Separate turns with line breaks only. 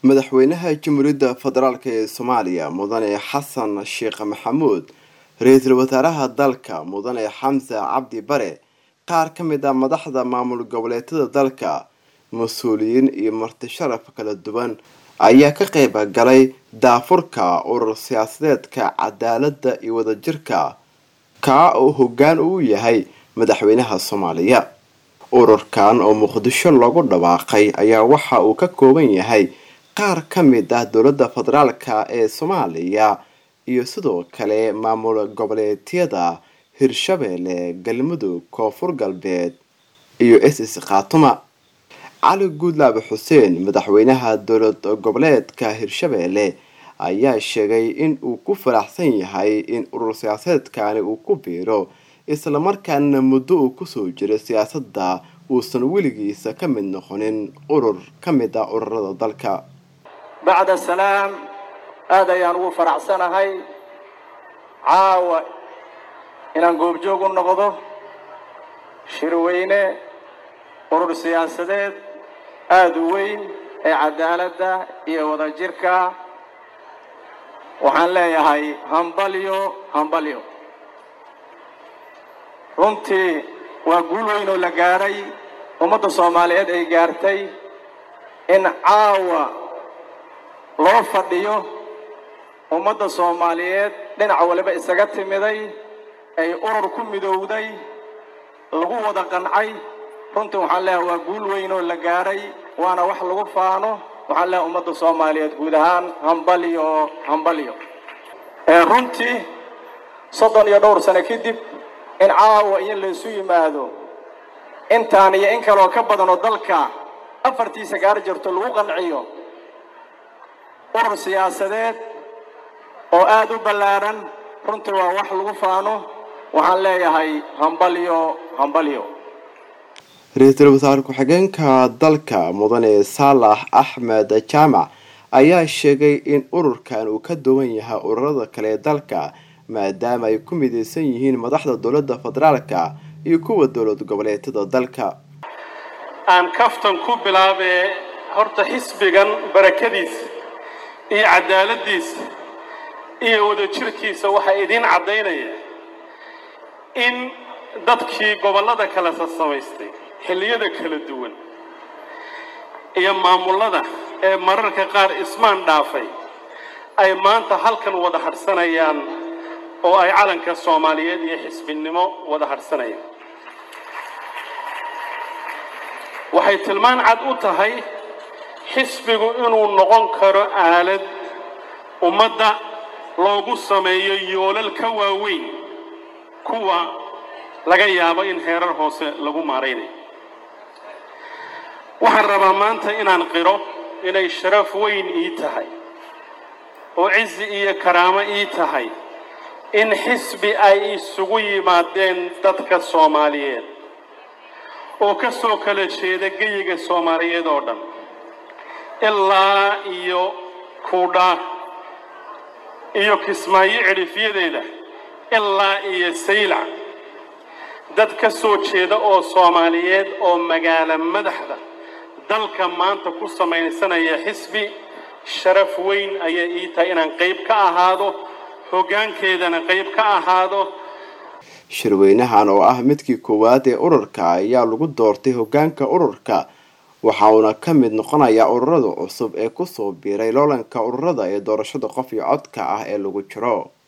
madaxweynaha jamhuuriyadda federaalk ee soomaaliya mudane xasan sheekh maxamuud ra-iisul wasaaraha dalka mudane xamse cabdi bare qaar ka mid ah madaxda maamul goboleedyada dalka mas-uuliyiin iyo marti sharaf kala duwan ayaa ka qeyb galay daafurka urur siyaasadeedka cadaaladda iyo wadajirka kaa oo hoggaan uu yahay madaxweynaha soomaaliya ururkan oo muqdisho loogu dhawaaqay ayaa waxa uu ka kooban yahay qaar ka mid ah dowladda federaalka ee soomaaliya iyo sidoo kale maamul goboleedyada hirshabeelle galmudug koonfur galbeed iyo s s khaatuma cali guudlaabe xuseen madaxweynaha dowlad goboleedka hirshabeelle ayaa sheegay in uu ku faraxsan yahay in urur siyaasadeedkani uu ku biiro islamarkaana muddo uu kusoo jiray siyaasadda uusan weligiisa ka mid noqonin urur ka mid ah ururada dalka
bacda salaam aad ayaan ugu faraxsanahay caawa inaan goobjoog u noqdo shirweyne urur siyaasadeed aada u weyn ee cadaaladda iyo wadajirka waxaan leeyahay hambalyo hambalyo runtii waa guul weyn oo la gaadhay ummadda soomaaliyeed ay gaartay in caawa loo fadhiyo ummadda soomaaliyeed dhinac waliba isaga timiday ay urur ku midowday lagu wada qancay runtii waxaan leeyahay waa guul weyn oo la gaadhay waana wax lagu faano waxaan leeyahay ummadda soomaaliyeed guud ahaan hambalyo hambalyo runtii soddon iyo dhowr sano kadib in caawa iyo laysu yimaado intaan iyo in kaleoo ka badan oo dalka afartiisa gaar jirto lagu qanciyo urur siyaasadeed oo aada u ballaadhan runtii waa wax lagu faano waxaan leeyahay hambalyo hambalyo
ra-iisul wasaare ku-xigeenka dalka mudane saalax axmed jaamac ayaa sheegay in ururkan uu ka duwan yahay ururada kale ee dalka maadaama ay ku midaysan yihiin madaxda dowladda federaalka iyo kuwa dowlad goboleedyada dalka
aan kaftan ku bilaabee horta xisbigan barakadiisa iyo cadaaladiisa iyo wadajirkiisa waxaa idiin caddaynaya in dadkii gobollada kale sasamaystay xilliyada kala duwan iyo maamullada ee mararka qaar ismaan dhaafay ay maanta halkan wada hadhsanayaan oo ay calanka soomaaliyeed iyo xisbinimo wada hadhsanayaan waxay tilmaan cad u tahay xisbigu inuu noqon karo aalad ummadda loogu sameeyo yoolal ka waaweyn kuwa laga yaabo in heerar hoose lagu maaraynayo waxaan rabaa maanta inaan qiro inay sharaf weyn ii tahay oo cizi iyo karaamo ii tahay in xisbi ay isugu yimaadeen dadka soomaaliyeed oo ka soo kala jeeda geyiga soomaaliyeed oo dhan ilaa iyo kuudhaa iyo kismaayo cidhifyadeeda ilaa iyo saylac dad ka soo jeeda oo soomaaliyeed oo magaalo madaxda dalka maanta ku samaysanaya xisbi sharaf weyn ayay ii tahay inaan qayb ka ahaado hoggaankeedana qayb ka ahaado
shirweynahan oo ah midkii koowaad ee ururka ayaa lagu doortay hoggaanka ururka waxa uuna ka mid noqonayaa ururada cusub ee kusoo biiray loolanka ururada ee doorashada qof iyo codka ah ee lagu jiro